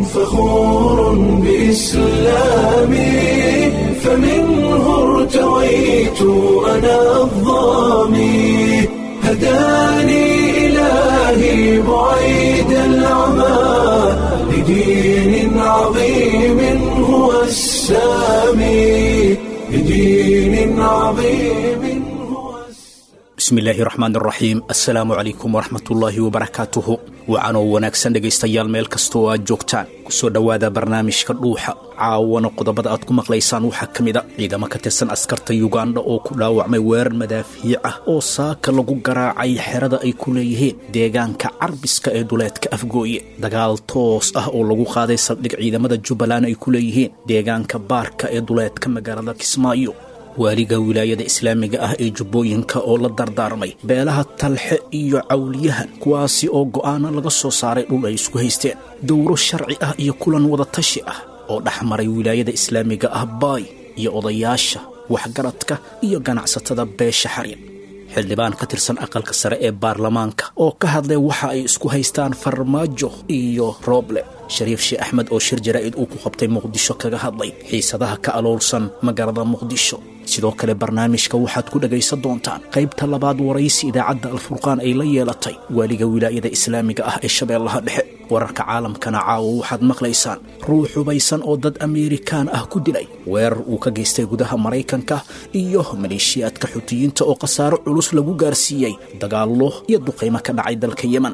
فخور بإسلامي فمنه ارتويت أنا الظامي هداني إلهي بعيد العمى لدين عظيم هو السامي لدين عظيم هو bismi illaahi raxmaan raxiim assalaamu calaykum waraxmatullaahi wabarakaatuhu wacanoo wanaagsan dhegaystayaal meel kasta oo aad joogtaan kusoo dhowaada barnaamijka dhuuxa caawana qodobada aad ku maqlaysaan waxaa ka mid a ciidamo ka tirsan askarta yugandha oo ku dhaawacmay weerar madaafiic ah oo saaka lagu garaacay xerada ay ku leeyihiin deegaanka carbiska ee duleedka afgooye dagaal toos ah oo lagu qaaday saldhig ciidamada jubbaland ay ku leeyihiin deegaanka baarka ee duleedka magaalada kismaayo waaliga wilaayada islaamiga ah ee jubbooyinka oo la dardaarmay beelaha talxe iyo cawliyahan kuwaasi oo go'aano laga soo saaray dhul ay isku haysteen dowro sharci ah iyo kulan wadatashi ah oo dhex maray wilaayada islaamiga ah baay iyo odayaasha waxgaradka iyo ganacsatada beesha xariir xildhibaan ka tirsan aqalka sare ee baarlamaanka oo ka hadlay waxa ay isku haystaan farmaajo iyo rooble shariif sheekh axmed oo shir jaraa'id uu ku qabtay muqdisho kaga hadlay xiisadaha ka aloolsan magaalada muqdisho sidoo kale barnaamijka waxaad ku dhagaysan doontaan qaybta labaad waraysi idaacadda alfurqaan ay la yeelatay waaliga wilaayada islaamiga ah ee shabeellaha dhexe wararka caalamkana caawa waxaad maqlaysaan ruux hubaysan oo dad ameerikaan ah ku dilay weerar uu ka geystay gudaha maraykanka iyo maleeshiyaadka xutiyiinta oo khasaaro culus lagu gaarsiiyey dagaallo iyo duqaymo ka dhacay dalka yemen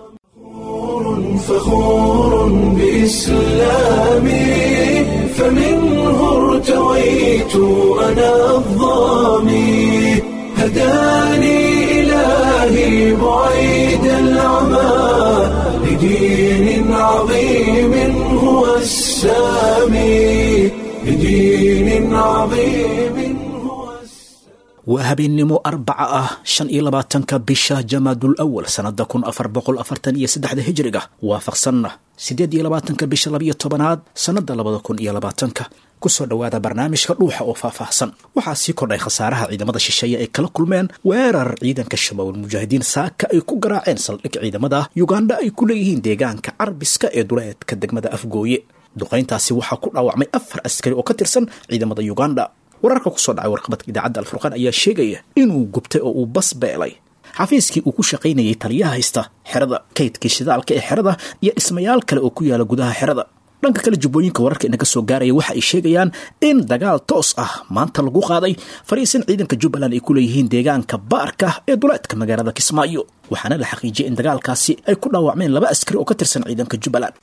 فخور بإسلامي فمنه ارتويت أنا الظامي هداني إلهي بعيد العمى لدين عظيم هو السامي لدين عظيم هو السامي waa habeennimo arbaca ah shan iyo labaatanka bisha jamaadul awal sannada kun afar boqol afartan iyo saddexda hijriga waafaqsanna siddeed iyo labaatanka bisha labiyo tobanaad sannada labada kun iyo labaatanka kusoo dhowaada barnaamijka dhuuxa oo faahfaahsan waxaa sii kordhay khasaaraha ciidamada shisheeye ay kala kulmeen weerar ciidanka shabaabul mujaahidiin saaka ay ku garaaceen saldhig ciidamada yugandha ay ku leeyihiin deegaanka carbiska ee duleedka degmada afgooye duqayntaasi waxaa ku dhaawacmay afar askari oo ka tirsan ciidamada yugandha wararka kusoo dhacay warqabadka idaacadda alfurqaan ayaa sheegaya inuu gubtay oo uu bas beelay xafiiskii uu ku shaqaynayay taliyaha haysta xerada kaydkii shidaalka ee xerada iyo dhismayaal kale oo ku yaala gudaha xerada dhanka kale jubbooyinka wararka inaga soo gaaraya waxa ay sheegayaan in dagaal toos ah maanta lagu qaaday fariisin ciidanka jubbaland ay ku leeyihiin deegaanka baarka ee duleedka magaalada kismaayo waxaana la xaqiijiyay in dagaalkaasi ay ku dhaawacmeen laba askari oo ka tirsan ciidanka jubbaland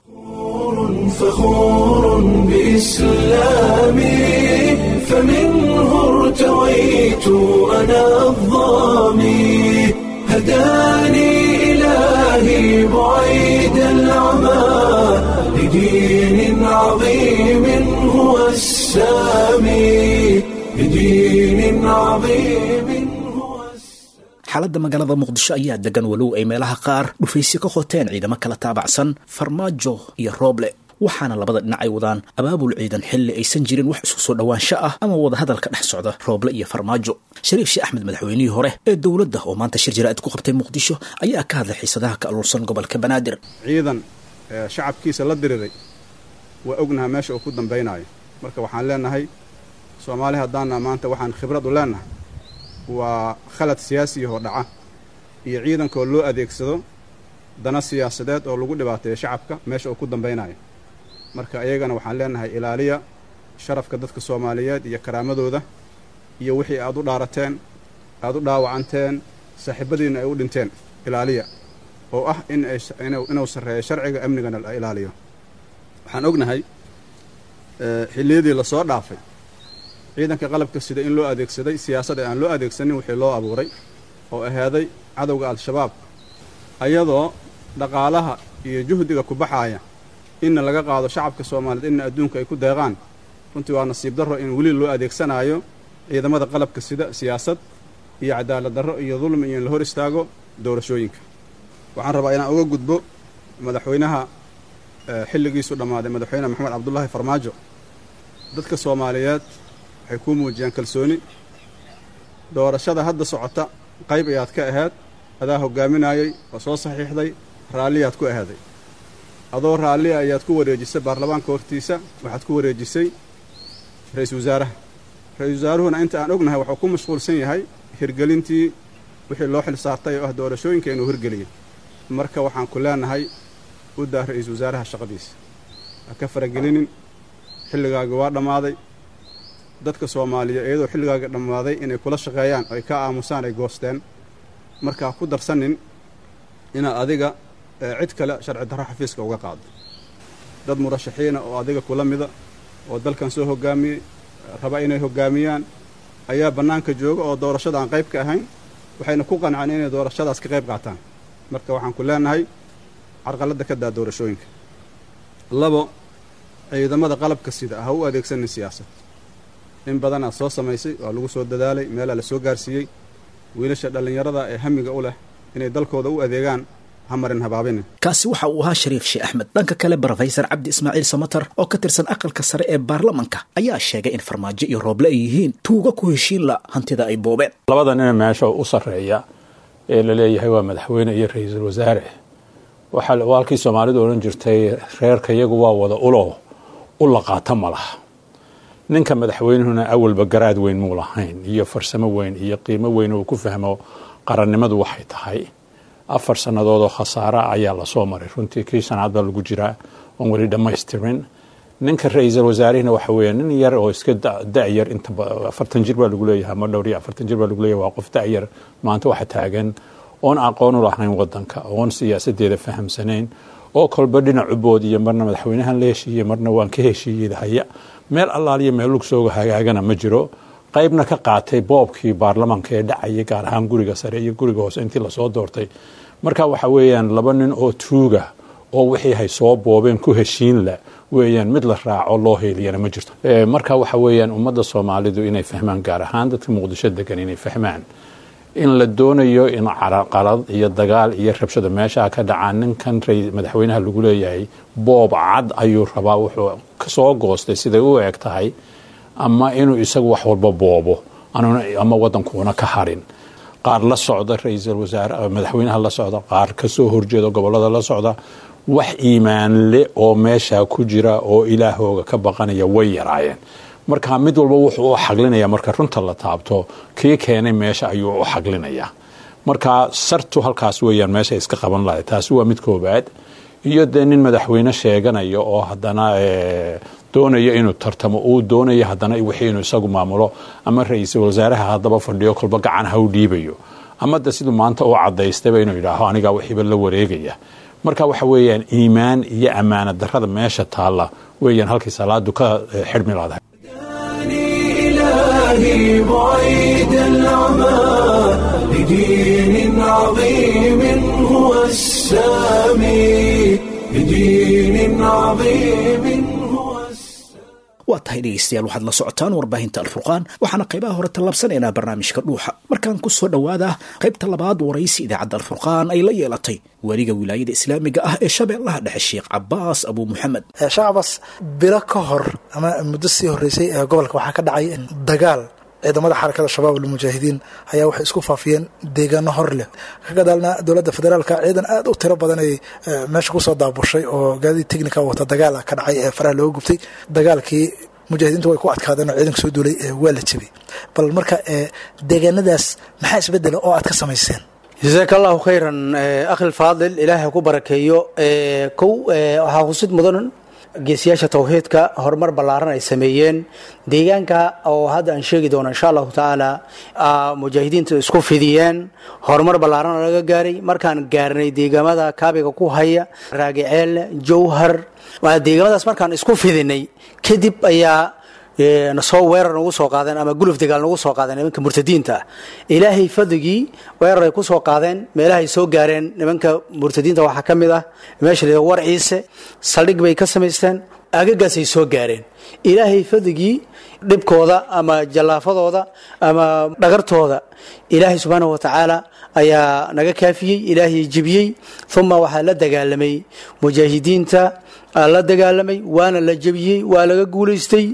فخور بإسلامي فمنه ارتويت أنا الظامي هداني إلهي بعيد العمى لدين عظيم هو السامي لدين عظيم هو السامي xaaladda magaalada muqdisho ayaa degan walow ay meelaha qaar dhufaysi ka qoteen ciidamo kala taabacsan farmaajo iyo rooble waxaana labada dhinac ay wadaan abaabul ciidan xilli aysan jirin wax isku soo dhowaansho ah ama wadahadal ka dhex socda rooble iyo farmaajo shariif sheekh axmed madaxweynihii hore ee dowladda oo maanta shir jaraa'id ku qabtay muqdisho ayaa ka hadlay xiisadaha ka aluursan gobolka banaadir ciidan ee shacabkiisa la diriray waa ognaha meesha uu ku dambaynayo marka waxaan leenahay soomaali haddaana maanta waxaan khibrad u leenahay waa khalad siyaasiyahoo dhaca iyo ciidankaoo loo adeegsado dana siyaasadeed oo lagu dhibaateeyo shacabka meesha uu ku dambaynayo marka iyagana waxaan leenahay ilaaliya sharafka dadka soomaaliyeed iyo karaamadooda iyo wixii aad u dhaarateen aad u dhaawacanteen saaxiibadiinna ay u dhinteen ilaaliya oo ah in ay inuu sarreeyo sharciga amnigana la ilaaliyo waxaan ognahay xilliyadii lasoo dhaafay ciidanka qalabka sida in loo adeegsaday siyaasad ee aan loo adeegsanin wixii loo abuuray oo ahaaday cadowga al-shabaab ayadoo dhaqaalaha iyo juhdiga ku baxaaya inna laga qaado shacabka soomaaliyeed inna adduunka ay ku deeqaan runtii waa nasiib darro in weli loo adeegsanaayo ciidamada qalabka sida siyaasad iyo cadaalad darro iyo dulmi iyo in la hor istaago doorashooyinka waxaan rabaa inaan uga gudbo madaxweynaha xilligiisu dhammaaday madaxweyne maxamed cabdullaahi farmaajo dadka soomaaliyeed waxay kuu muujiyaan kalsooni doorashada hadda socota qayb ayaad ka ahayd adaa hogaaminayey oo soo saxiixday raalliyaad ku ahaaday adoo raalli ayaad ku wareejisay baarlamaanka hortiisa waxaad ku wareejisay ra-iisul wasaaraha ra-iisul wasaaruhuna inta aan ognahay wuxuu ku mashquulsan yahay hirgelintii wixii loo xil saartay oo ah doorashooyinka inuu hirgeliyay marka waxaan ku leenahay u daa ra-iisul wasaaraha shaqadiisa ha ka faragelinin xilligaaga waa dhammaaday dadka soomaaliya iyadoo xilligaaga dhammaaday inay kula shaqeeyaan oo ay ka aamusaan ay goosteen marka ha ku darsanin inaad adiga cid kale sharci darro xafiiska uga qaado dad murashaxiina oo adiga kula mida oo dalkan soo hoggaamiyey raba inay hoggaamiyaan ayaa bannaanka jooga oo doorashada aan qayb ka ahayn waxayna ku qanceen inay doorashadaas ka qayb qaataan marka waxaan ku leenahay carqaladda ka daa doorashooyinka labo ciidamada qalabka sida ha u adeegsanin siyaasad in badanaad soo samaysay waa lagu soo dadaalay meelaa la soo gaarsiiyey wiilasha dhallinyarada ee hamiga u leh inay dalkooda u adeegaan hamarin habaabinin kaasi waxa uu ahaa shariif sheekh axmed dhanka kale brofesor cabdi ismaaciil samatar oo ka tirsan aqalka sare ee baarlamanka ayaa sheegay in farmaajo iyo rooble ay yihiin tuuga ku heshiin la hantida ay boobeen labada nina meesha u sarreeya ee la leeyahay waa madaxweyne iyo ra-iisul wasaare waxaa waalkii soomaalidu odhan jirtay reerka iyagu waa wada ulo u laqaata ma laha ninka madaxweynuhuna awalba garaad weyn muu lahayn iyo farsamo weyn iyo qiimo weyn uu ku fahmo qarannimadu waxay tahay afar sannadood oo khasaara ayaa lasoo maray runtii kii shanaad baa lagu jiraa oon weli dhammaystirin ninka ra-iisul wasaarihina waxa weeye nin yar oo iska da-yar inta afartan jir baa lagu leeyahay ama dhowr iyo afartan jir baa lagu leeyahay waa qof da-yar maanta waxa taagan oon aqoon u lahayn wadanka oon siyaasadeeda fahamsanayn oo kolba dhinacu bood iyo marna madaxweynahan la heshiiyey marna waan ka heshiiyey haya meel allaaliyo meel lugsooga hagaagana ma jiro qaybna ka qaatay boobkii baarlamanka ee dhacayay gaar ahaan guriga sare iyo guriga hoose intii lasoo doortay marka waxa weeyaan laba nin oo tuuga oo wixii hay soo boobeen ku heshiin la weeyaan mid la raaco loo heeliyana ma jirto marka waxa weeyaan ummadda soomaalidu inay fahmaan gaar ahaan dadka muqdisho degan inay fahmaan in la doonayo in qalad iyo dagaal iyo rabshado meeshaa ka dhacaa ninkan madaxweynaha lagu leeyahay boob cad ayuu rabaa wuxuu kasoo goostay siday u eg tahay ama inuu isagu wax walba boobo ama wadankuuna ka harin qaar la socda ra-iisul wasaare madaxweynaha la socda qaar kasoo horjeeda gobolada la socda wax iimaanle oo meesha ku jira oo ilaahooga ka baqanaya way yaraayeen marka mid walba wuxuu u xaglinaya marka runta la taabto kii keenay meesha ayuu u xaglinaya marka sartu halkaas weeyaan meesha iska qaban lahay taasi waa mid koobaad iyo dee nin madaxweyne sheeganaya oo haddana doonaya inuu tartamo uu doonaya haddana wixii inuu isagu maamulo ama ra-iisul wasaaraha haddaba fadhiyo kolba gacan ha u dhiibayo ama de siduu maanta u cadaystayba inuu yidhaaho anigaa wixiiba la wareegaya marka waxa weeyaan iimaan iyo ammaanad darrada meesha taalla weeyaan halkii salaadu ka xidhmi laadahay إلهي بعيد العمى لدين عظيم هو السامي لدين عظيم هو waa tahay dhegaystayaal waxaad la socotaan warbaahinta alfurqaan waxaana qaybaha hore tallaabsanaynaa barnaamijka dhuuxa markaan ku soo dhowaada qaybta labaad waraysi idaacadda alfurqaan ay la yeelatay weliga wilaayada islaamiga ah ee shabeellaha dhexe sheekh cabaas abuu muxamed sheekh cabaas bilo ka hor ama muddo sii horreysay ee gobolka waxaa ka dhacay dagaal ciidamada xarakada shabaab almujaahidiin ayaa waxay isku faafiyeen deegaano hor leh ka gadaalna dowladda federaalka ciidan aad u tiro badan ay meesha kusoo daabushay oo gaadiid technica wata dagaala ka dhacay ee faraha looga gubtay dagaalkii mujaahidiintu way ku adkaadeen oo ciidanka soo duulay waa la jebay bal marka deegaanadaas maxaa isbedela oo aad ka samayseen jasaaka allahu khayran akhil faadil ilaahay ku barakeeyo kow waxaa husid mudan geesiyaasha tawxiidka horumar ballaaran ay sameeyeen deegaanka oo hadda aan sheegi doono insha allahu tacaala mujaahidiintu isku fidiyeen horumar ballaaran laga gaaray markaan gaarnay deegaamada kaabiga ku haya raagiceel jowhar deegaamadaas markaan isku fidinay kadib ayaa nasoo weerar nagu soo qaadeen ama guluf dagaal nagu soo qaadeen nimanka murtadiinta ah ilaahay fadligii weerar ay ku soo qaadeen meelahay soo gaareen nimanka murtadiinta waxaa ka mid ah meesha la war ciise saldhig bay ka samaysteen agagaasay soo gaareen ilaahay fadligii dhibkooda ama jallaafadooda ama dhagartooda ilaahay subxaanahu watacaala ayaa naga kaafiyey ilaahay jebiyey uma waxaa la dagaalamay mujaahidiinta la dagaalamay waana la jebiyey waa laga guulaystay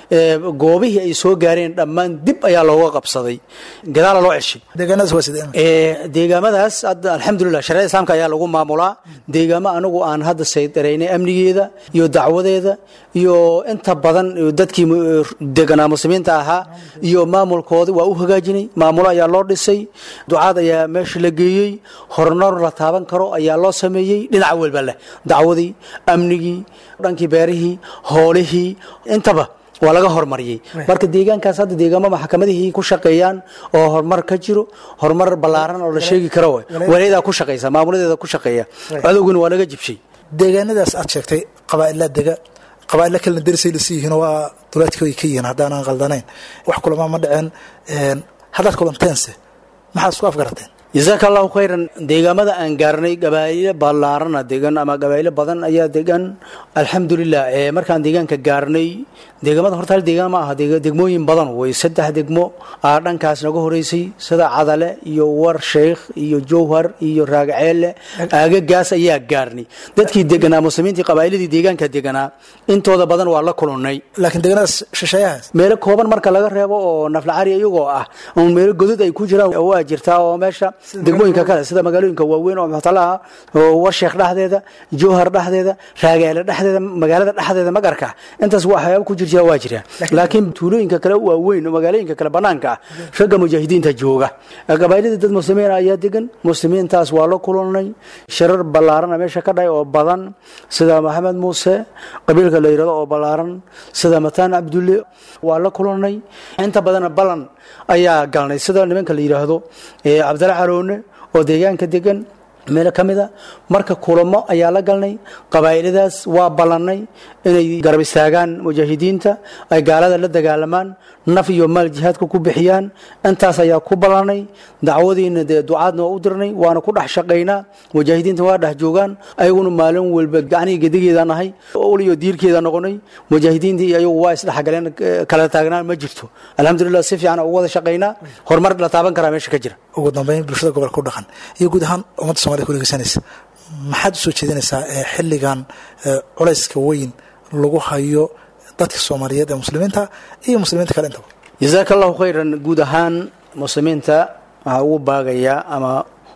goobihii ay soo gaareen dhammaan dib ayaa looga qabsaday gadaala loo ceshay deegaanadaas waa sidee deegaamadaas hadda alxamdulilah shareecada islaamka ayaa lagu maamulaa deegaamo anagu aan hadda saydareynay amnigeeda iyo dacwadeeda iyo inta badan dadkii deganaa muslimiinta ahaa iyo maamulkooda waa u hagaajinay maamulo ayaa loo dhisay ducaad ayaa meesha la geeyey horumar la taaban karo ayaa loo sameeyey dhinaca welba leh dacwadii amnigii dhankii beerihii hoolihii intaba waa laga horumariyey marka deegaankaas hadda deegaamo maxkamadihii ku shaqeeyaan oo horumar ka jiro horumar ballaaran oo la sheegi karo walayadaa ku shaqeysa maamuladeeda ku shaqeeya cadowguna waa laga jibshay deegaanadaas aad sheegtay qabaa'ilaa dega qabaa'illa kalena derisay lasi yihiin waa duleedka ay ka yihiin haddaanan qaldanayn wax kulamaa ma dhaceen haddaad kulanteense maxaad isku afgarateen jasaaka allahu khayran deegaamada aan gaarnay gabaa'ilo ballaarana degan ama gabaa'ilo badan ayaa degan alxamdulilah markaan deegaanka gaarnay deegaamada horta hal deegaan ma aha degmooyin badan wey saddex degmo aa dhankaas naga horeysay sida cadale iyo war sheikh iyo jowhar iyo raagaceelle aagagaas ayaa gaarnay dadkii deganaa muslimiintii qabaa'iladii deegaanka deganaa intooda badan waa la kulannay laakiin deegaanadaas shisheeyahaas meelo kooban marka laga reebo oo naflacari iyagoo ah ama meelo godod ay ku jiraan waa jirtaa oo meesha degmooyinka kale sida magaalooyinka waaweyn oo muxtalaha oo warsheekh dhexdeeda jowhar dhexdeeda raagaale dhexdeeda magaalada dhexdeeda magarka intaas waxyaaba ku jirjira waa jiraan laakiin tuulooyinka kale waaweyn oo magaalooyinka kale banaanka ah ragga mujaahidiinta jooga qabaailadii dad muslimiin ayaa degan muslimiintaas waa la kulanay shirar ballaarana meesha ka dhahay oo badan sida maxamed muuse qabiilka la yirahdo oo ballaaran sida mataan cabdulle waa la kulanay inta badana ballan ayaa galnay sida nimanka la yidhaahdo cabdalla caroone oo deegaanka degan meelo ka mid a marka kulamo ayaa la galnay qabaa'iladaas waa ballannay inay garab istaagaan mujaahidiinta ay gaalada la dagaalamaan naf iyo maal jihaadka ku bixiyaan intaas ayaa ku ballannay dacwadiina dee ducaadna waa u dirnay waana ku dhex shaqaynaa mujaahidiinta waa dhex joogaan ayaguna maalin walba gacnihii gedigeeda nahay ul iyo diirkeeda noqonay mujaahidiintii ayagu waa isdhexgaleen kala taagnaan ma jirto alxamdulilah si fiican ugu wada shaqaynaa horumar la taaban karaa meesha ka jira ugu dambeyn bulshada gobolka ku dhaqan iyo guud ahaan ummadda somalida ku dhegeysanaysa maxaad usoo jeedinaysaa xilligan culayska weyn lagu hayo dadka soomaaliyeed ee muslimiinta iyo muslimiinta kale intaba jasaaka allahu khayran guud ahaan muslimiinta waxaa ugu baagayaa ama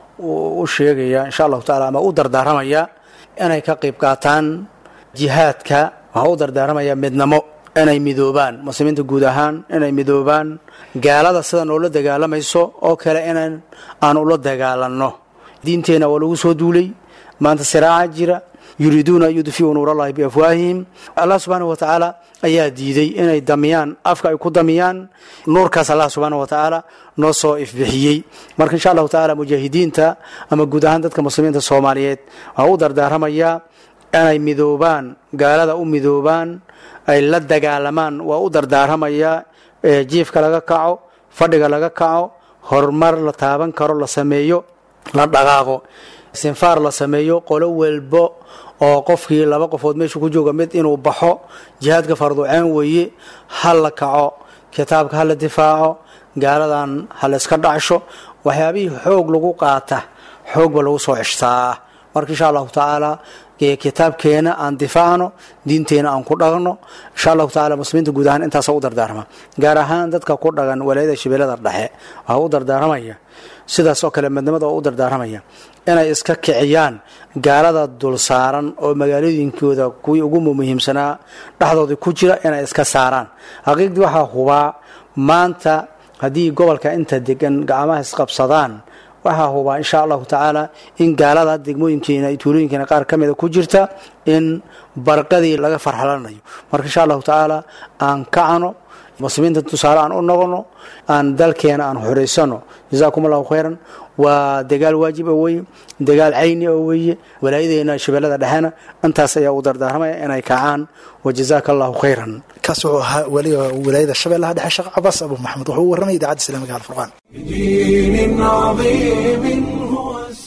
u sheegaya insha allahu taala ama u dardaaramaya inay ka qayb qaataan jihaadka waxaa u dardaaramaya midnamo inay midoobaan muslimiinta guud ahaan inay midoobaan gaalada sida noola dagaalamayso oo kale inan aan ula dagaalanno diinteenna waa lagu soo duulay maanta siraaca jira yuriiduuna an yudfiuu nuur allahi biafwaahihim allah subxaana wa tacaala ayaa diiday inay damiyaan afka ay ku damiyaan nuurkaas allah subxaana wa tacaala noo soo ifbixiyey marka insha allahu tacaala mujaahidiinta ama guud ahaan dadka muslimiinta soomaaliyeed waxaa u dardaaramayaa inay midoobaan gaalada u midoobaan ay la dagaalamaan waa u dardaaramayaa jiifka laga kaco fadhiga laga kaco horumar la taaban karo la sameeyo la dhaqaaqo sinfaar la sameeyo qolo walbo oo qofkii laba qofood meeshu ku jooga mid inuu baxo jihaadka farduceen weeye ha la kaco kitaabka ha la difaaco gaaladan ha la iska dhacsho waxyaabihii xoog lagu qaata xoogba lagu soo ceshtaa marka insha allahu tacaala kitaabkeena aan difaacno diinteena aan ku dhaqno insha allahu taala muslimiinta guud ahaan intaasa u dardaarma gaar ahaan dadka ku dhagan walaayada shabeellada dhexe waxaa u dardaaramaya sidaas oo kale midnimada oo u dardaaramaya inay iska kiciyaan gaalada dul saaran oo magaalooyinkooda kuwii ugu muhiimsanaa dhexdooda ku jira inay iska saaraan xaqiiqdii waxaa hubaa maanta haddii gobolka inta degan gacmaha isqabsadaan waxaa hubaa insha allahu tacaala in gaalada degmooyinkeena iyo tuulooyinkeena qaar ka mida ku jirta in barqadii laga farxalanayo marka insha allahu tacaala aan kacno muslimiinta tusaale aan u noqono aan dalkeena aan xoreysano jazaakum allahu khayran waa dagaal waajib oo weye dagaal cayni oo weeye walaayadeena shabeellada dhexena intaas ayaa u dardaaramaya inay kacaan wajazaaka allahu khayran kaas wuxuu ahaa weliga walaayada shabeellaha dhexe sheekh cabaas abu maxamed wuxuu u warramay idaacadda islamiga alfurqaan بدين عظيم هو السلام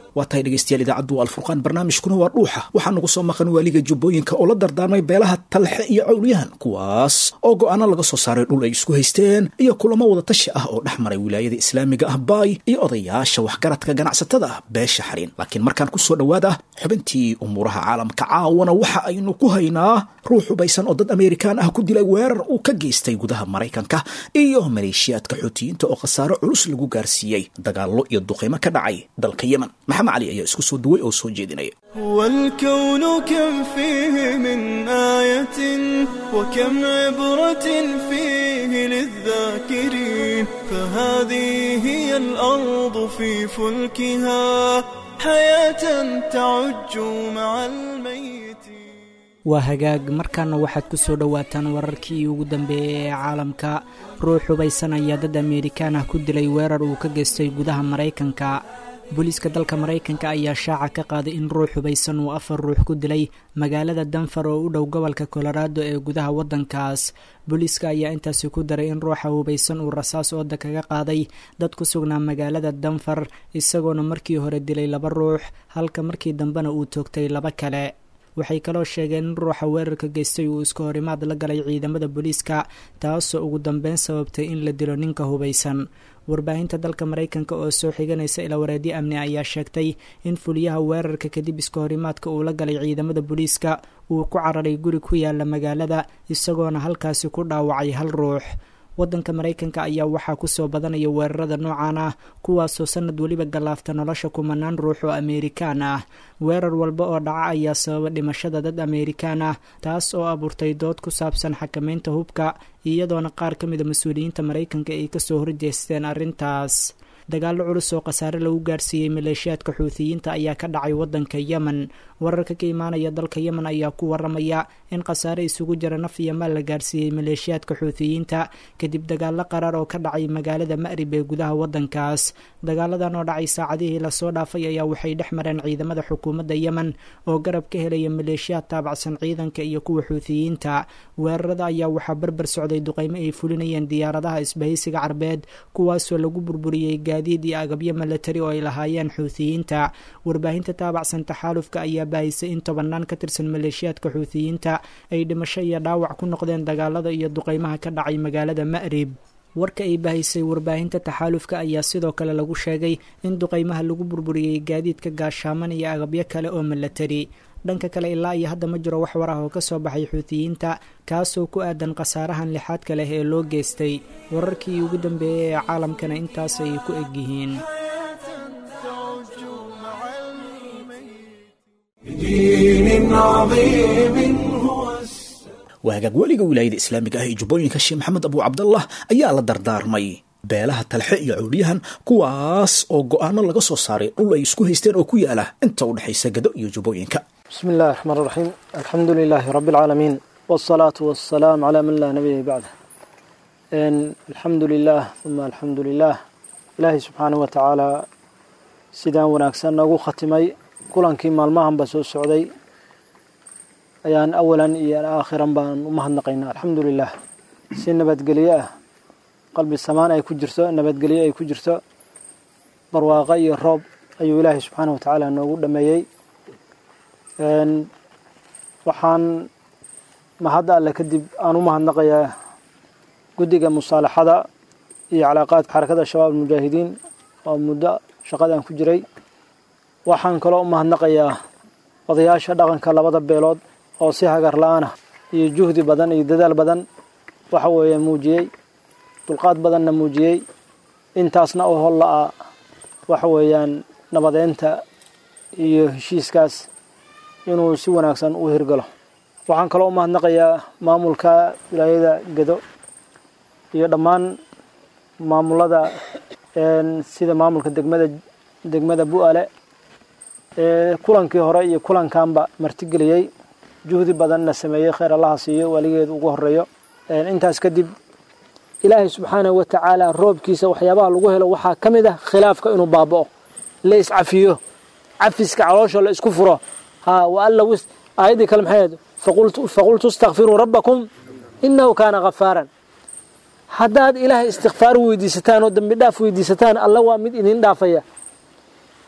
waa tahay dhegeystayaal idaacaddu waa alfurqaan barnaamijkuna waa dhuuxa waxaa nagu soo maqan waaliga jubbooyinka oo la dardaarmay beelaha talxe iyo cawliyahan kuwaas oo go'aano laga soo saaray dhul ay isku haysteen iyo kulamo wada tashi ah oo dhex maray wilaayada islaamiga ah baay iyo odayaasha waxgaradka ganacsatada ah beesha xariin laakiin markaan ku soo dhowaada xubintii umuuraha caalamka caawana waxa aynu ku haynaa ruux hubaysan oo dad ameerikaan ah ku dilay weerar uu ka geystay gudaha maraykanka iyo maleeshiyaadka xuutiyiinta oo khasaaro culus lagu gaarsiiyey dagaallo iyo duqeymo ka dhacay dalka yemen maxamed cali ayaa isku soo duway oo soo jeedinaya والكون كم فيه من آية وكم عبرة فيه للذاكرين فهذه هي الأرض في فلكها حياة تعج مع الميت waa hagaag markaana waxaad ku soo dhowaataan wararkii ugu dambeeyey ee caalamka ruux hubaysan ayaa dad ameerikaan ah ku dilay weerar uu ka geystay gudaha maraykanka booliiska dalka maraykanka ayaa shaaca ka qaaday in ruux hubaysan uu afar ruux ku dilay magaalada danfar oo u dhow gobolka colorado ee gudaha waddankaas booliiska ayaa intaasi ku daray in ruuxa hubaysan uu rasaas ooda kaga qaaday dad ku sugnaa magaalada danfar isagoona markii hore dilay laba ruux halka markii dambena uu toogtay laba kale waxay kaloo sheegeen in ruuxa weerarka geystay uu iska horimaad la galay ciidamada booliiska taasoo ugu dambeyn sababtay in la dilo ninka hubaysan warbaahinta dalka maraykanka oo soo xiganaysa ilawareedyo amni ayaa sheegtay in fuliyaha weerarka kadib iska horimaadka uu la galay ciidamada booliiska uu ku cararay guri ku yaala magaalada isagoona halkaasi ku dhaawacay hal ruux waddanka maraykanka ayaa waxaa kusoo badanaya weerarada noocan ah kuwaasoo sanad weliba gallaafta nolosha kumanaan ruux oo ameerikaan ah weerar walba oo dhaca ayaa sababa dhimashada dad ameerikaan ah taas oo abuurtay dood ku saabsan xakamaynta hubka iyadoona qaar ka mida mas-uuliyiinta maraykanka ay kasoo horjeesteen arrintaas dagaallo culus oo khasaare lagu gaarsiiyey maleeshiyaadka xuutiyiinta ayaa ka dhacay waddanka yemen wararka ka imaanaya dalka yemen ayaa ku waramaya in khasaare isugu jira naf iyo maal la gaarsiiyey maleeshiyaadka xuutiyiinta kadib dagaallo qaraar oo ka dhacay magaalada ma'rib ee gudaha waddankaas dagaaladan oo dhacay saacadihii lasoo dhaafay ayaa waxay dhex mareen ciidamada xukuumadda yemen oo garab ka helaya maleeshiyaad taabacsan ciidanka iyo kuwa xuutiyiinta weerarada ayaa waxaa barbar socday duqeymo ay fulinayeen diyaaradaha isbahaysiga carbeed kuwaasoo lagu burburiyey gaadiid iyo agabyo milatari oo ay lahaayeen xuutiyiinta warbaahinta taabacsan taxaalufka ayaa baahisay in tobanaan ka tirsan maleeshiyaadka xuutiyiinta ay dhimasho iyo dhaawac ku noqdeen dagaalada iyo duqeymaha ka dhacay magaalada ma'rib warka ay baahisay warbaahinta taxaalufka ayaa sidoo kale lagu sheegay in duqeymaha lagu burburiyey gaadiidka gaashaaman iyo agabyo kale oo milatari dhanka kale ilaa iyo hadda ma jiro wax war ah oo ka soo baxay xuutiyiinta kaasoo ku aadan khasaarahan lixaadka leh ee loo geystay wararkii ugu dambeeyey ee caalamkana intaas ay ku egyihiin بدين عظيم هو waa hagaag weliga wilaayada islaamiga ah ee jubbooyinka sheekh maxamed abu cabdallah ayaa la dardaarmay beelaha talxe iyo cawliyahan kuwaas oo go-aano laga soo saaray dhul ay isku haysteen oo ku yaala inta u dhexaysa gado iyo jubbooyinka بسم الله الرحمن الرحيم الحمد لله رب العالمين والصلاة والسلام على من لا نبي بعده إن الحمد لله ثم الحمد لله إلهي سبحانه وتعالى sidaan wanaagsan noogu khatimay kulankii maalmahan ba soo socday ayaan awalan iyo aakhiran baan u mahadnaqaynaa alxamdu lilah si nabadgelyo ah qalbi samaan ay ku jirto nabadgelyo ay ku jirto barwaaqo iyo roob ayuu ilaahay subxaana wa tacaala noogu dhameeyey waxaan mahadda alle kadib aan u mahadnaqayaa guddiga musaalaxada iyo calaaqaadka xarakada shabaab almujaahidiin oo muddo shaqadaan ku jiray waxaan kaloo u mahadnaqayaa odayaasha dhaqanka labada beelood oo si hagar la-aanah iyo juhdi badan iyo dadaal badan waxa weeye muujiyey dulqaad badanna muujiyey intaasna oo holla-a waxa weeyaan nabadeynta iyo heshiiskaas inuu si wanaagsan u hirgalo waxaan kaloo u mahadnaqayaa maamulka wilaayada gedo iyo dhammaan maamulada sida maamulka degmada degmada bu-ale ee kulankii hore iyo kulankanba martigeliyey juhdi badanna sameeyey kheyr allaha siiyo weligeed ugu horeeyo intaas kadib ilaahay subxaanahu wa tacaala roobkiisa waxyaabaha lagu helo waxaa ka mid ah khilaafka inuu baaba'o la iscafiyo cafiska caloosha la isku furo ha waalla aayaddii kale maxay faqultu istakfiruu rabbakum inahu kaana khafaaran haddaad ilaahay istikfaar weydiisataan oo dambi dhaaf weydiisataan alla waa mid idin dhaafaya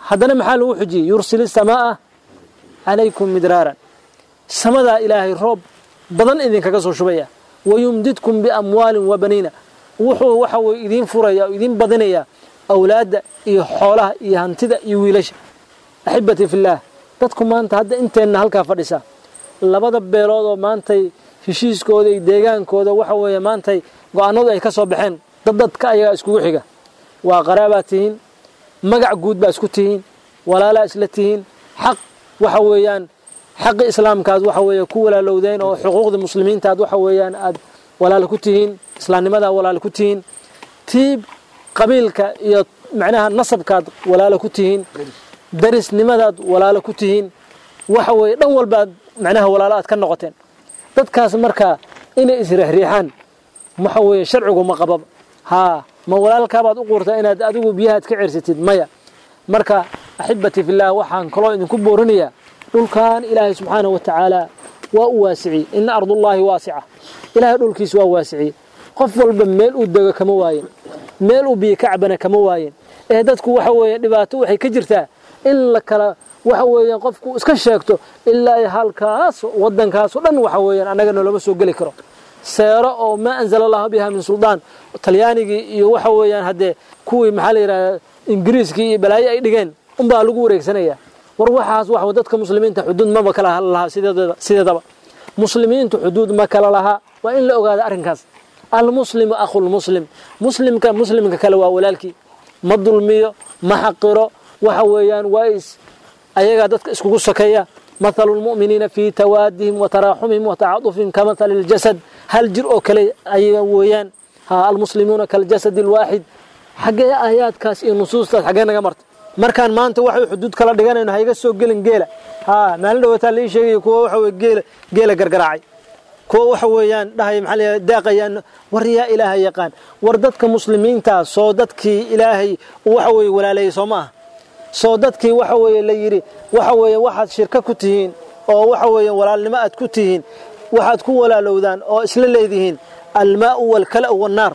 haddana maxaa lagu xujiyey yursil isamaaa calaykum midraaran samadaa ilaahay roob badan idinkaga soo shubaya wayumdidkum biamwaalin wa baniina wuxuu waxa weye idiin furaya oo idiin badinaya awlaadda iyo xoolaha iyo hantida iyo wiilasha axibatii fillaah dadku maanta hadda inteenna halkaa fadhisa labada beelood oo maantay heshiiskooda iyo deegaankooda waxa weeye maantay go-aanadu ay ka soo baxeen dad dadka ayagaa iskugu xiga waa qaraabaad tihiin magac guud baa isku tihiin walaalaa isla tihiin xaq waxa weeyaan xaqi islaamkaad waxa weeye ku walaalowdeen oo xuquuqda muslimiintaad waxa weeyaan aad walaalo ku tihiin islaamnimadaa walaalo ku tihiin tii qabiilka iyo macnaha nasabkaad walaalo ku tihiin darisnimadaad walaalo ku tihiin waxa weeye dhan walbaad macnaha walaalo aad ka noqoteen dadkaas marka inay isriixriixaan waxa weeye sharcigu ma qababa haa ma walaalkaabaad u quurtaa inaad adigu biyahaad ka cersatid maya marka axibbatii fillaah waxaan kaloo idinku boorinayaa dhulkan ilaahay subxaanahu wa tacaala waa u waasiciyey ina ardullaahi waasica ilaahay dhulkiis waa waasiciyey qof walba meel uu dego kama waayen meel uu biyo ka cabana kama waayen ee dadku waxa weeye dhibaato waxay ka jirtaa in la kala waxa weeyaan qofku iska sheegto ilaa halkaas waddankaasoo dhan waxa weeyaan annaga noloma soo geli karo seero oo maa anzala allahu biha min suldaan talyaanigii iyo waxa weeyaan haddee kuwii maxaa la yidhahdaa ingiriiskii iyo balaayo ay dhigeen unbaa lagu wareegsanaya war waxaas waxa dadka muslimiinta xuduud maba kala lahaa sideedaba sideedaba muslimiintu xuduud ma kala lahaa waa in la ogaada arrinkaas almuslimu akhulmuslim muslimka muslimka kale waa walaalkii ma dulmiyo ma xaqiro waxa weeyaan waa is ayagaa dadka iskugu sokeeya mathalu lmu'miniina fii tawaadihim wa taraaxumihim wa tacaadufihim ka mathali ljasad hal jir oo kale ayaga weeyaan ha almuslimuuna kaljasad alwaaxid xaggee aayaadkaas iyo nusuustaas xaggee naga marta markaan maanta waxay xuduud kala dhiganayno hayga soo gelin geela ha maalin dhawataa la ii sheegaya kuwa waxa weye geela geela gargaraacay kuwa waxa weeyaan dhahaya maxaa la daaqayaan war yaa ilaaha yaqaan war dadka muslimiinta soo dadkii ilaahay waxa weeye walaaleeyay soo ma aha soo dadkii waxa weeye la yidhi waxa weeye waxaad shirka ku tihiin oo waxa weeye walaalnimo aad ku tihiin waxaad ku walaalowdaan oo isla leedihiin almaa'u waalkala'u wannaar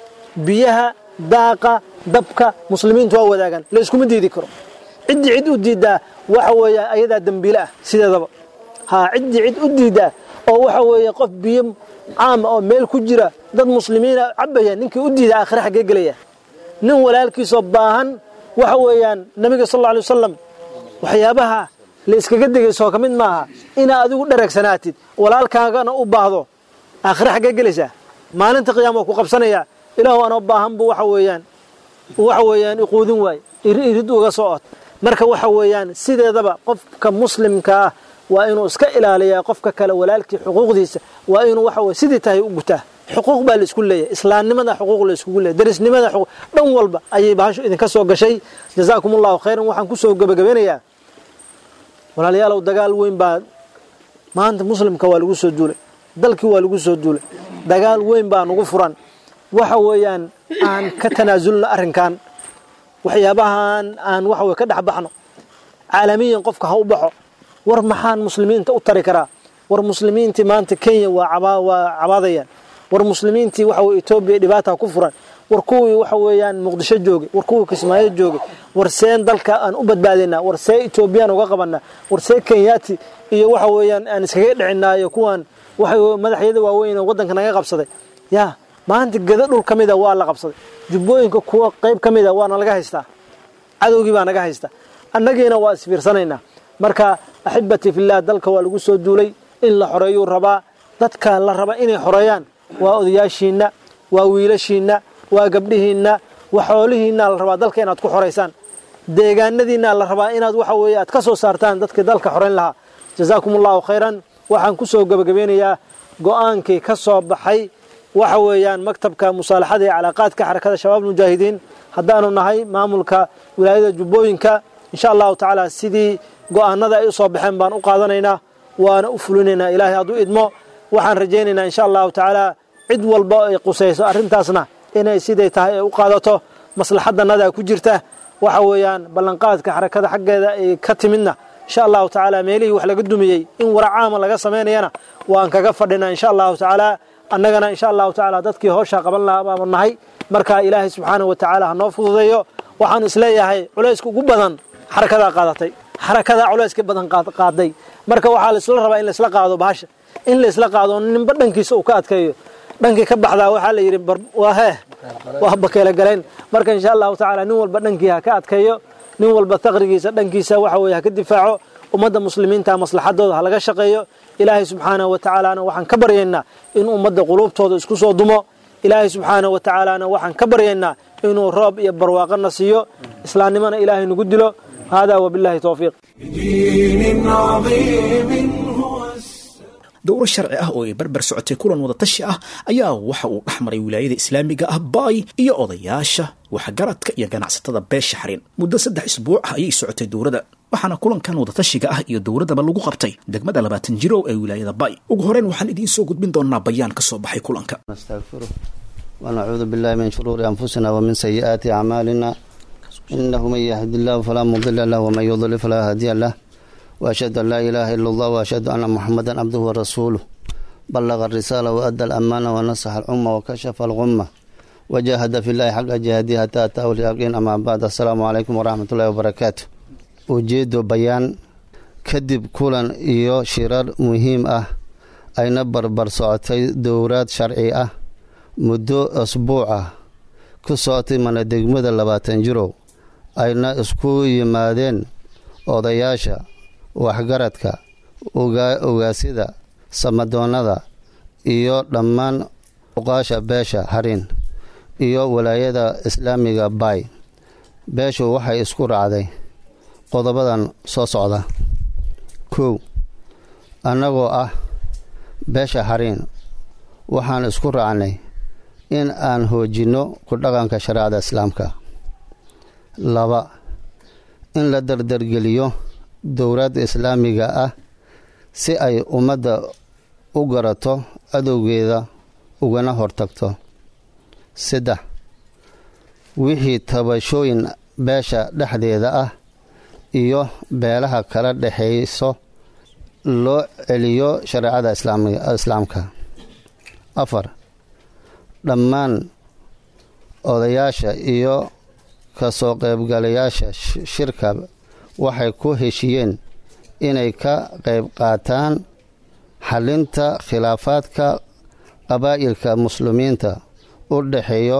biyaha daaqa dabka muslimiintu waa wadaagaan la iskuma diidi karo ciddii cid u diiddaa waxa weeye ayadaa dembiile ah sideedaba haa ciddii cid u diiddaa oo waxa weeye qof biyo caama oo meel ku jira dad muslimiina cabaya ninkii u diida aakhire xaggee gelaya nin walaalkiisoo baahan waxa weeyaan nabiga sal alla alay wasalam waxyaabaha la iskaga degaysoo ka mid maaha inaa adigu dhareegsanaatid walaalkaagana u baahdo aakhire xaggee gelaysaa maalinta qiyaama waa ku qabsanayaa ilaahu anoo baahan buu waxa weeyaan waxa weeyaan iquudin waay irid uga soo od marka waxa weeyaan sideedaba qofka muslimka ah waa inuu iska ilaaliyaa qofka kale walaalkii xuquuqdiisa waa inuu waxa weye sidii tahay u gutaa xuquuq baa la isku leeyahay islaamnimada xuquuq la iskugu leeyahay darisnimada xuquuq dhan walba ayay bahashu idinka soo gashay jazaakum allahu khayran waxaan ku soo gebagabeynayaa walaalayaalow dagaal weyn baa maanta muslimka waa lagu soo duulay dalkii waa lagu soo duulay dagaal weyn baa nagu furan waxa weeyaan aan ka tanaasulno arrinkan waxyaabahan aan waxa weye ka dhex baxno caalamiyan qofka ha u baxo war maxaan muslimiinta u tari karaa war muslimiintii maanta kenya waa waa cabaadayaan war muslimiintii waxa weye etoobiya dhibaata ku furan war kuwii waxa weeyaan muqdisho joogay war kuwii kismaayo joogay war seen dalka aan u badbaadaynaa war see etoobiyaan uga qabanaa war see kenyaati iyo waxa weeyaan aan iskaga dhicinaayo kuwaan waxa madaxyada waaweyn oo waddanka naga qabsaday yaa maanta geda dhul ka mida waa la qabsaday jubbooyinka kuwa qayb ka mida waana laga haystaa cadowgii baa naga haysta annagiina waa isfiirsanaynaa marka axibatii fillaah dalka waa lagu soo duulay in la xoreeyuu rabaa dadka la raba inay xoreeyaan waa odayaashiinna waa wiilashiinna waa gabdhihiinna waa xoolihiinna la rabaa dalka inaad ku xoraysaan deegaanadiinna la rabaa inaad waxa weeye aad ka soo saartaan dadkii dalka xorayn lahaa jazaakum allahu khayran waxaan ku soo gebagabeynayaa go-aankii ka soo baxay waxa weeyaan maktabka musaalaxada ee calaaqaadka xarakada shabaab mujaahidiin haddaanu nahay maamulka wilaayada jubbooyinka insha allahu tacaala sidii go-aanada ay u soo baxeen baan u qaadanaynaa waana u fulinaynaa ilaahay hadduu idmo waxaan rajaynaynaa insha allahu tacaala cid walba ay qusayso arrintaasna inay siday tahay ay u qaadato maslaxadanada ku jirta waxa weeyaan ballanqaadka xarakada xaggeeda ay ka timidna insha allahu tacaala meelihii wax laga dumiyey in wara caama laga samaynayana waan kaga fadhinaa insha allahu tacaala annagana insha allahu tacaala dadkii howshaa qaban lahaa baanu nahay marka ilaahay subxaanahu wa tacaala ha noo fududeeyo waxaan isleeyahay culayska ugu badan xarakadaa qaadatay xarakadaa culayska badan qaaday marka waxaa laisla rabaa in laisla qaado bahasha in laisla qaado ninba dhankiisa uu ka adkeeyo dhankii ka baxdaa waxaa la yidhi waa hee waa bakeela galayn marka insha allahu tacaala nin walba dhankii ha ka adkeeyo nin walba taqrigiisa dhankiisa waxa weye ha ka difaaco ummadda muslimiinta maslaxadooda ha laga shaqeeyo ilaahay subxaanahu wa tacaalaana waxaan ka baryaynaa in ummadda quluubtooda isku soo dumo ilaahay subxaanahu wa tacaalaana waxaan ka baryaynaa inuu roob iyo barwaaqana siiyo islaamnimona ilaahay nagu dilo hada wabillahi towfiiq بدين عظيم هو dowro sharci ah oo ay barbar socotay kulan wadatashi ah ayaa waxa uu dhex maray wilaayada islaamiga ah baay iyo odayaasha waxgaradka iyo ganacsatada beesha xarin muddo saddex isbuuc ah ayay socotay dowrada waxaana kulankan wadatashiga ah iyo dowradaba lagu qabtay degmada labaatan jirow ee wilaayada baay ugu horeyn waxaan idiin soo gudbin doonaa bayaan ka soo baxay kulanka نستغفره ونعوذ بالله من شرور أنفسنا ومن سيئات أعمالنا إنه من يهد الله فلا مضل له ومن يضلل فلا هادي له وأشهد أن لا إله إلا الله وأشهد أن محمدا عبده ورسوله بلغ الرسالة وأدى الأمانة ونصح الأمة وكشف الغمة وجاهد في الله حق جهاده حتى أتاه اليقين أما بعد السلام عليكم ورحمة الله وبركاته أجيد بيان kadib kulan iyo shirar muhiim ah ayna barbar socotay dowraad sharci ah muddo asbuuc ah ku socotay mana degmada labaatan jirow ayna isku yimaadeen odayaasha waxgaradka ogaasida samadoonnada iyo dhammaan uqaasha beesha harin iyo walaayada islaamiga baay beeshu waxay isku raacday qodobadan soo socda kow annagoo ah beesha hariin waxaan isku raacnay in aan hoojinno ku dhaqanka shareecada islaamka laba in la dardargeliyo dowladda islaamiga ah si ay ummadda u garato cadowgeeda ugana hortagto saddex wixii tabashooyin beesha dhexdeeda ah iyo beelaha kala dhexayso loo celiyo shareecada islaamka afar dhammaan odayaasha iyo kasoo qaybgalayaasha shirka waxay ku heshiyeen inay ka qayb qaataan xalinta khilaafaadka qabaa'ilka muslimiinta u dhexeeyo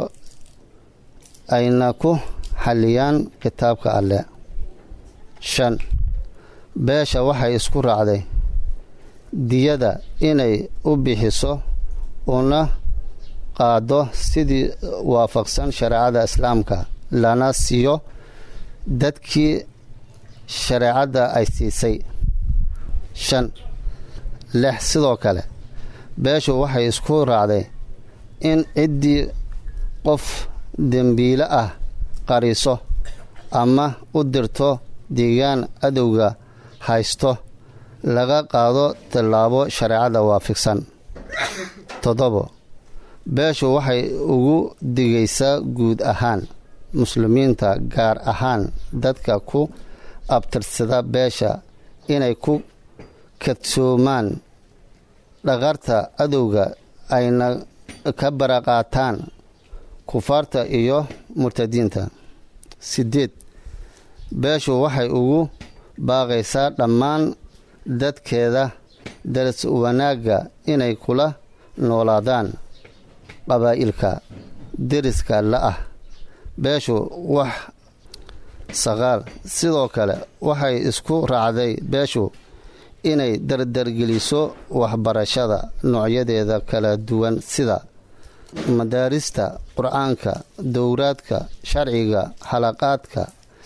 ayna ku xaliyaan kitaabka alleh shan beesha waxay isku raacday diyada inay u bixiso una qaado sidii waafaqsan shareecada islaamka lana siiyo dadkii shareecadda ay siisay shan lix sidoo kale beeshu waxay isku raacday in ciddii qof dembiile ah qariso ama u dirto deegaan cadowga haysto laga qaado tallaabo shareecada waafiqsan toddobo beeshu waxay ugu digaysaa guud ahaan muslimiinta gaar ahaan dadka ku abtirsada beesha inay ku kadsoomaan dhaqarta cadowga ayna ka baraqaataan kufaarta iyo murtadiinta sideed beeshu waxay ugu baaqaysaa dhammaan dadkeeda daras wanaagga inay kula noolaadaan qabaa'ilka deriska la-ah beeshu wax saqaal sidoo kale waxay isku raacday beeshu inay dardargeliso waxbarashada noocyadeeda kala duwan sida madaarista qur-aanka dowraadka sharciga xalaqaadka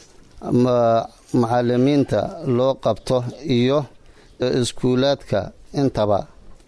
macalimiinta loo qabto iyo iskuulaadka intaba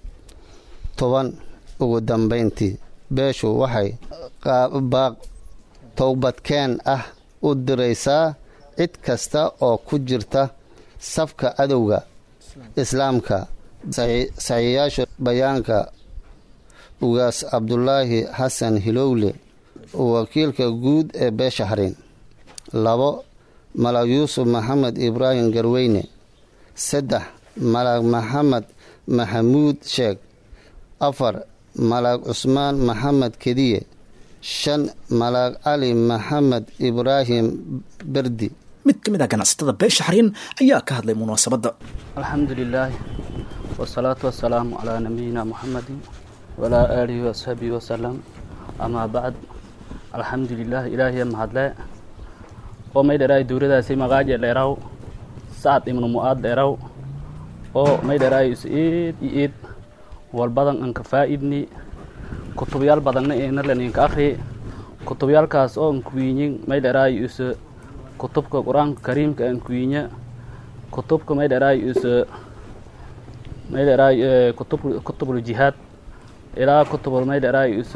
toban ugu dambayntii beeshu waxay baaq towbadkeen ah u diraysaa cid kasta oo ku jirta safka cadowga islaamka saxiiyaasha bayaanka ugaas cabdulaahi xasan hilowle wakiilka guud ee beesha harin labo malag yuusuf maxamed ibraahim garweyne saddex malag maxamed maxamuud sheeg afar malag cusmaan maxamed kediye shan malag cali maxamed ibraahim berdi mid ka mid ah ganacsatada beesha xariin ayaa ka hadlay munaasabadda alxamdu lilaahi wasalaatu wasalaamu calaa nabiyina muxamadi walaa aalihi wasaxbihi wasalam amaa bacd alxamdu lilah ilaahiya mahadle oo may dheraay dowladaasi magaaje dheeraw sacad ibnu mu'aad dheeraw oo may dheraay is eed iyo eed walbadan anka faa'idni kutubyaal badanna ina laninka akhri kutubyaalkaas oo ankuwiinyin may dheraay is kutubka qur-aanka kariimka ankuwiinya kutubka may dheraay is may dheraay kutub kutubul jihaad ilaa kutubul may dheraay is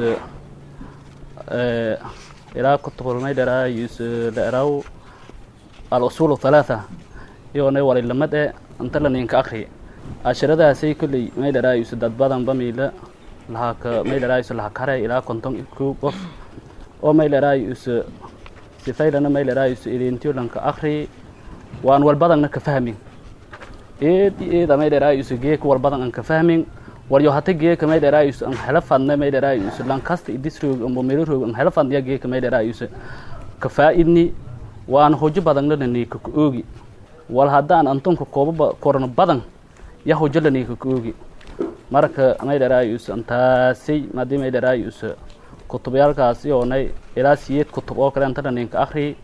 ilaa kutubul may dheraay is dheraw al usuul halaatha iyoonay walilamad e anta laninka akhri casharadaasay kolley may dheraay is dad badan bamiila lahaka may dheraay is lahakare ilaa konton kow qof oo may dheraay is sifaylana may dheraay is idintiyo lanka akhri waan walbadanna ka fahmin eed iyo eeda may dheraay is geeka walbadan an ka fahmin waryo hata geeka may dheraay is an hela fadna may dheraay is lankasta idisroog ambo melo roog an hela fadniya geeka may dheraay is ka faa'idni waan hojo badanna laniika ka oogi wal haddaan antonka koobaba korno badan ya hojo laniika ka oogi marka may dheraay is antaasay madii may dheraay is kutubyaalkaasi oonay ilaa siyeed kutub oo kale anta laninka akhri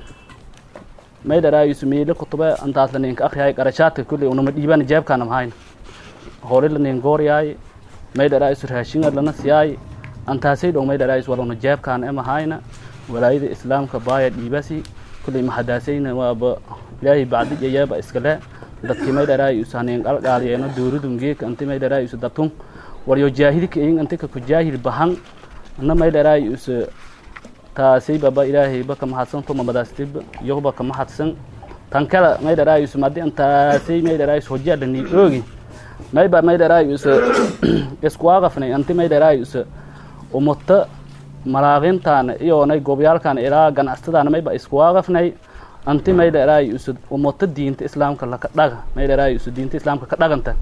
may dheraay is meelo kutube antaas laninka akhriyaay qarashaadka kulley unama dhiibaan jeebkaana mahayn hore lanin gooryaay may dheraay is raashinga lana siyaay antaasay dhow may dheraay is waluna jeebkaana e mahayna walaayada islaamka baaya dhiibasi kulley mahadaasayna waaba ilaahay bacdi yayaaba iskale dadkii may dheraay is hanin qalqaaliyeeno dowladun geeka anti may dheraay is datun waryo jaahilka eyin antika ku jaahil bahan na may dheraay is taasay baba ilaahay ba ka mahadsan tuma madaastib yoba ka mahadsan tan kala may dheraay is madi antaasay may dheraay is hojaa lani oogi mayba may dheraay is iskuwaaqafnay anti may dheraay is umata malaaqintaana iyoonay gobyaalkaana ilaa ganacsatadaana mayba iskuwaaqafnay anti may dheraay is umata diinta islaamka laka dhaga may dheraay is diinta islaamka ka dhaganta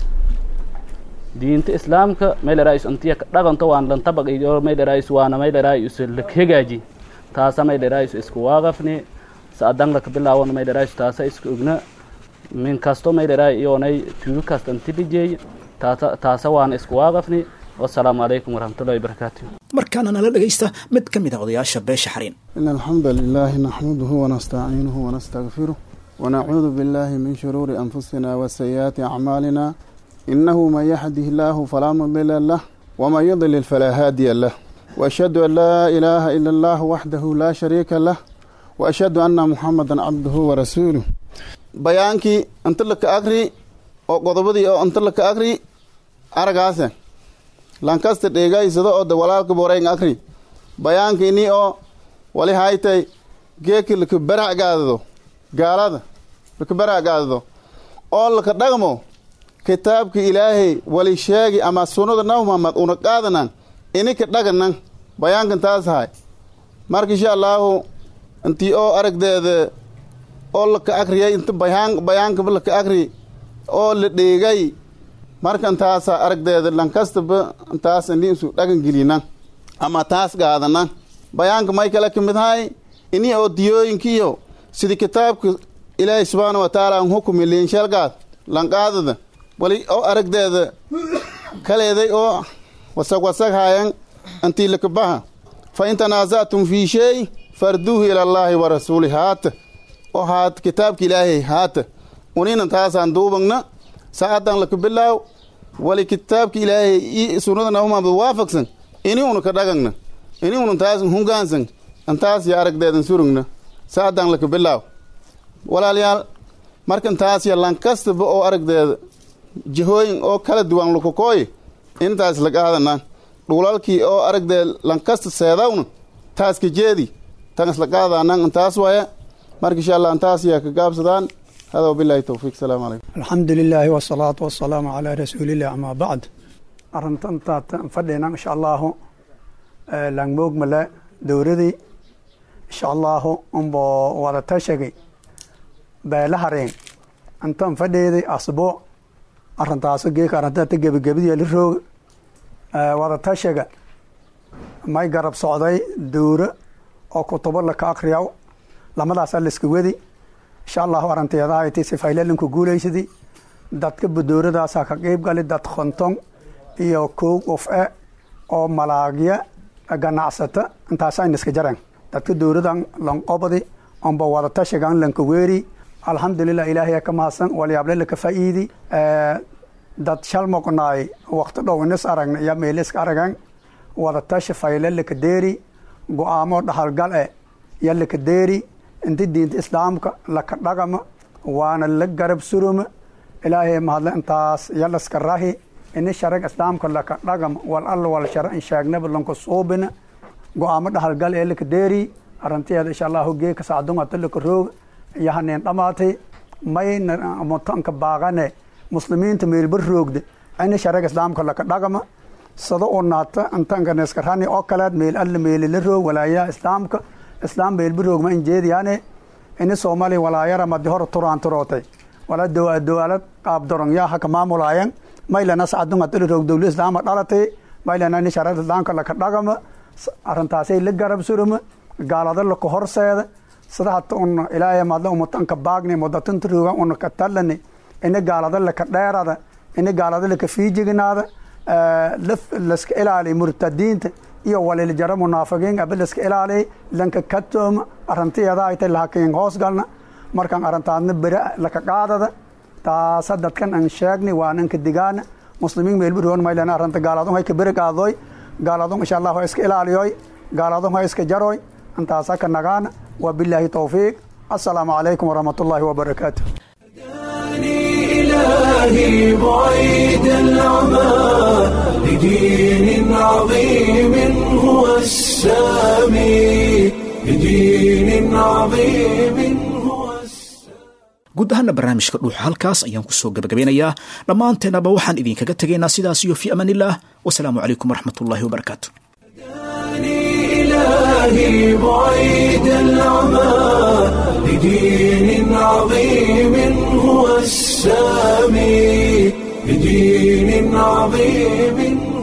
diinta islaamka may dheraay is antiya ka dhaganto waan lantabaq iyo may dheraay is waana may dheraay is lak hegaaji taasa may dheraay is iskuwaaqafni saadan laka bilaawona may dheraay is taasa iska ogna min kasto may dheraay iyoonay tuugo kasta anti lijeey taasa taasa waana iskuwaaqafni wasalaamu calaykum waraxmatullahi wabarakaatu markaana nala dhegaysta mid ka mid a odayaasha beesha xariin إن الحمد لله نحمده ونستعينه ونستغفره ونعوذ بالله من شرور أنفسنا وسيئات أعمالنا إنه من يهده الله فلا مضل له ومن يضلل فلا هادي له وأشهد أن لا إله إلا الله وحده لا شريك له وأشهد أن محمدا عبده ورسوله بيانكي أنت لك أقري أو قضبدي أو أنت لك أقري أرقاسا لانكاست ديغاي سدو أو دولالك بورين أقري بيانكي ني أو wali haytay geeki laka barac gaadado gaalada laka barac gaadado oo laka dhaqmo kitaabka ilaahay wali sheegi ama sunnada nabi muhammad una qaadanan inika dhaganan bayaankan taas ahay marka insha allaahu intii oo aragdeeda oo laka akriyay inta bayaan bayaankaba laka akri oo la dheegay marka intaasa aragdeeda lankastaba intaas ini isu dhagan gelinan ama taas gaadanan bayaanka may kale ka mid ahay ini oo diyooyinkiiyo sidii kitaabka ilaahay subxaana wa tacaala an hukumi liinshalgaad lanqaadada wali oo aragdeeda kaleeday oo wasag wasag haayan antii lakabaha fa in tanaazactum fii shay farduuhu ila allaahi wa rasuuli haata oo haat kitaabka ilaahay haata unina taasaan duubagna saacadan laka bilaaw wali kitaabka ilaahay i sunnada nabimuhamed waafaqsan ini una ka dhagagna ini una taas hungaansan antaas ya aragdeedan surugna saacadan laka bilaaw walaalayaal markan taas ya lankastaba oo aragdeeda jihooyin oo kala duwan lukakooy intaas laqaadana dhulalkii oo aragdeed lankasta seedawna taas ka jeedi tan islaqaadanan intaas waya marka insha allah antaas yaa ka gaabsadaan hada wabilahi towfiiq salaamu calaykum alxamdu lilaahi wasalaatu wasalaamu calaa rasuulilah amaa bacd arrintantaatan fadhina insha allahu langmoogmale dowradii insha allahu unbo wada tashagay beelahareen intan fadheeday asbo arintaaso geeka arintata gebagabadiya la rooga wada tashaga may garab socday dowro oo kutubo laka akriyaw lamadaasa laiska wedi insha allahu aranteedahayti sifaylelanku guulaysadi dadka badooradaasa ka qeyb gali dad konton iyo kow qof e oo malaagya ganacsata intaasayna iska jareen dadka dowladan lanqobadi onba wadatashigan lanka weeri alxamdulilah ilaahay ka mahadsan walyaable laka faa'iidi dad shal moqnaay waqti dhow inis aragna iyo meeliska aragan wadatashi fayle laka deeri go-aamo dhahalgal e iyo laka deeri inti diinta islaamka laka dhagama waana la garab suruma ilaahay mahadle intaas iyo laska rahi ini sharag islaamka laka dhagama wal alla wal shara in sheegnaba lanka suubina go-aamo dhahalgal ee laka deeri arantiyeeda insha allahu geeka sacdungata laka roog iyo haneen dhamaatay mayna mutanka baaqane muslimiinta meelba roogda ini sharag islaamka laka dhagama sado oo naata intanka neskarani oo kaleed meel alla meeli la roog walaayaha islaamka islaam meelba roogma in jeediyaane ini soomaaliya walaayara madi hor turaan turootay wala dowaalad qaab dorongyaa haka maamulaayan maylana sacdungata la roog dowla islaama dhalatay maylana ini sharag islaamka laka dhagama arintaasay la garab suruma gaalada laka horseeda sida hata un ilaahay madla umutanka baagni mudatinta rooga una ka talani ini gaalada laka dheerada ini gaalada laka fiijiginaada laska ilaaliy murtadiinta iyo waliljara munaafiqiin aba laska ilaaliy lanka katooma arintiyeeda aytay lahakiin hoos galna markaan arintaadna bere laka qaadada taasa dadkan an sheegni waan anka digaana muslimiin meelba roon maylan arinta gaaladun hay ka bere qaadoy gaaladun insha allahu ha iska ilaaliyoy gaaladun ha iska jaroy intaasa ka nagaana wabilaahi towfiiq assalaamu calaykum waraxmat ullaahi wabarakaatu إلهي بعيد العمى لدين عظيم هو السامي لدين عظيم هو guud ahaana barnaamijka dhuuxa halkaas ayaan kusoo gabagabeynayaa dhammaanteenaba waxaan idinkaga tegaynaa sidaas iyo fii amaanillaah wasalaamu calaykum waraxmat ullaahi wabarakaatu إلهي بعيد العمى لدين عظيم هو السامي لدين عظيم